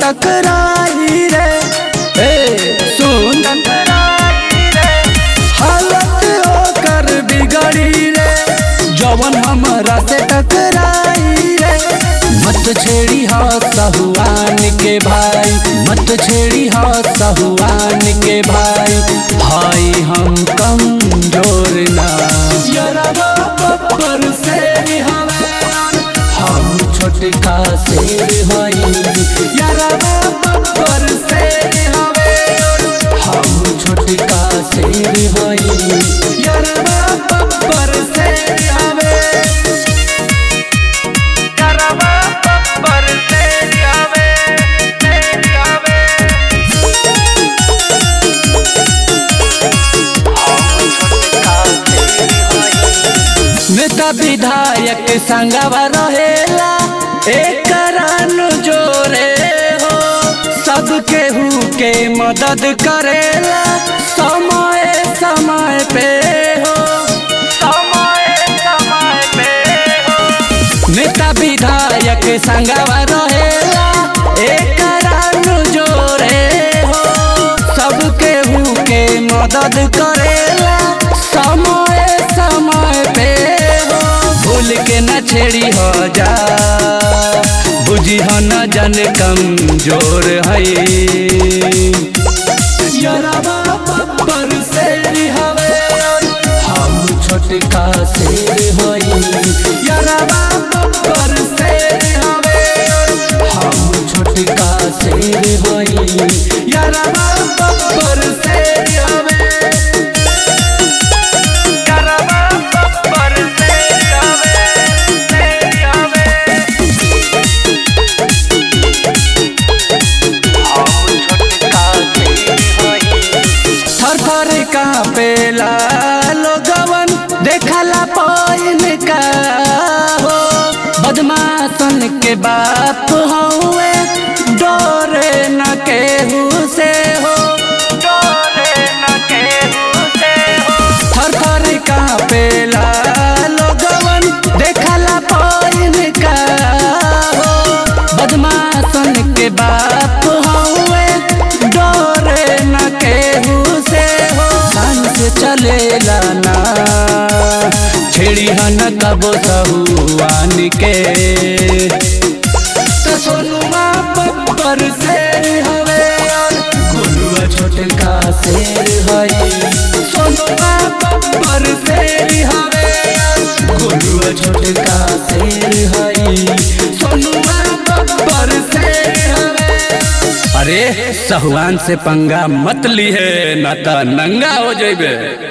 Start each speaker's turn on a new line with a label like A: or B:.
A: टकराई रे ए सुन हालत होकर बिगड़ी रे जवन हमरा से टकराई रे मत छेड़ी हा सहुआन के भाई मत छेड़ी हा सहुआन के भाई भाई हम कमजोर ना यरबा बब्बर से हमें हम छोटका शेर हई यरबा बब्बर से हमें हम छोटका शेर हई यरबा बब्बर से हमें
B: करवा बब्बर से आवे से आवे हम छोटका से होई
A: नेता विधायक संगवा रहेला एक जोरे हो सब केहू के मदद करेला समय समय पे हो
B: समय समय पे हो
A: नेता विधायक संगवा रहेला एक जोरे हो सब केहू के मदद करेला समय समय पे हो भूल के न छेड़ी हो जा बुझी हो न जन कमजोर है यरबा बब्बर शेर हवे हम छोटका शेर होई यरबा बब्बर शेर हवे हम छोटका शेर होई यरबा बब्बर शेर हवे
B: करवा बब्बर से आवे से आवे हम छोटका से होई
A: थर थर कापेला लोगवन देखला पाइन का हो बदमाशन के बाप हउए डरे न केहू से हो
B: डोरे न केहू से हो
A: थर थर कापेला लोगवन देखला पाइन का हो बदमाशन के बाप हउए डरे न केहू से हो सन से चलेला ना छेड़ी हन कबो सहुआन के तो सोनुआ बब्बर शेर हवे और गुलुआ छोटका शेर हई सोनुआ बब्बर शेर हवे और गुलुआ छोटका शेर हई सोनुआ बब्बर शेर हवे अरे सहुआन से पंगा मत ली है ना तो नंगा हो जेबे